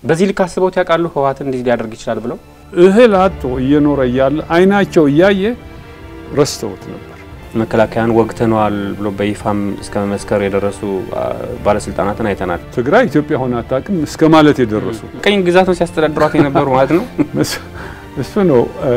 በዚህ ልክ አስበውት ያውቃሉ? ህወሓትን እንዲህ ሊያደርግ ይችላል ብለው እህል አጥቶ እየኖረ እያለ አይናቸው እያየ ረስተውት ነበር። መከላከያን ወግተነዋል ብሎ በይፋም እስከ መመስከር የደረሱ ባለስልጣናትን አይተናል። ትግራይ ኢትዮጵያ ሆነ አታውቅም እስከ ማለት የደረሱ ቀኝ ግዛቱን ሲያስተዳድሯት የነበሩ ማለት ነው። እሱ ነው።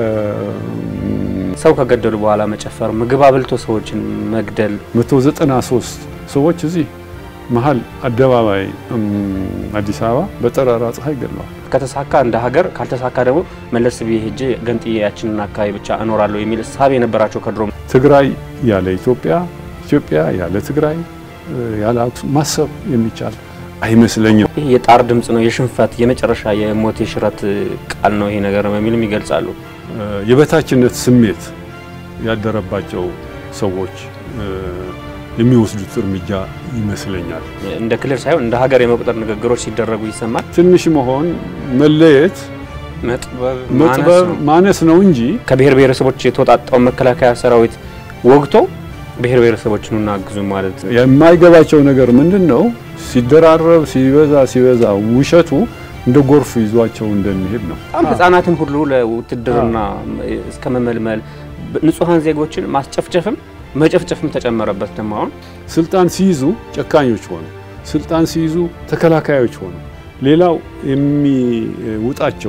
ሰው ከገደሉ በኋላ መጨፈር፣ ምግብ አብልቶ ሰዎችን መግደል 193 ሰዎች እዚህ መሀል አደባባይ አዲስ አበባ በጠራራ ፀሐይ ገድለዋል። ከተሳካ እንደ ሀገር ካልተሳካ ደግሞ መለስ ብዬ ሄጄ ገንጥዬ ያችንን አካባቢ ብቻ እኖራለሁ የሚል እሳቤ የነበራቸው ከድሮም ትግራይ ያለ ኢትዮጵያ፣ ኢትዮጵያ ያለ ትግራይ ያለ አክሱም ማሰብ የሚቻል አይመስለኝም። ይህ የጣር ድምፅ ነው፣ የሽንፈት የመጨረሻ የሞት የሽረት ቃል ነው ይሄ ነገር በሚልም ይገልጻሉ። የበታችነት ስሜት ያደረባቸው ሰዎች የሚወስዱት እርምጃ ይመስለኛል። እንደ ክልል ሳይሆን እንደ ሀገር የመቁጠር ንግግሮች ሲደረጉ ይሰማል። ትንሽ መሆን መለየት መጥበብ ማነስ ነው እንጂ ከብሔር ብሔረሰቦች የተወጣጣው መከላከያ ሰራዊት ወግቶ ብሔር ብሔረሰቦችን እናግዙ ማለት የማይገባቸው ነገር ምንድን ነው? ሲደራረብ ሲበዛ ሲበዛ ውሸቱ እንደ ጎርፍ ይዟቸው እንደሚሄድ ነው። በጣም ህጻናትን ሁሉ ለውትድርና እስከ መመልመል ንጹሐን ዜጎችን ማስጨፍጨፍም መጨፍጨፍም ተጨመረበት። ደግሞ አሁን ስልጣን ሲይዙ ጨካኞች ሆኑ፣ ስልጣን ሲይዙ ተከላካዮች ሆኑ። ሌላው የሚውጣቸው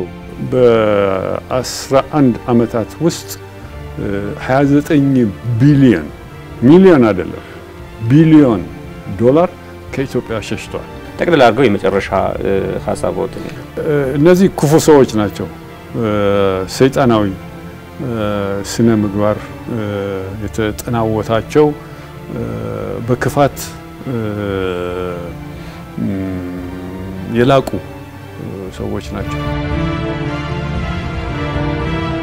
በ11 ዓመታት ውስጥ 29 ቢሊዮን ሚሊዮን አይደለም ቢሊዮን ዶላር ከኢትዮጵያ ሸሽቷል። ጠቅልል አድርገው የመጨረሻ ሀሳቦት እነዚህ ክፉ ሰዎች ናቸው። ሰይጣናዊ ስነ ምግባር የተጠናወታቸው በክፋት የላቁ ሰዎች ናቸው።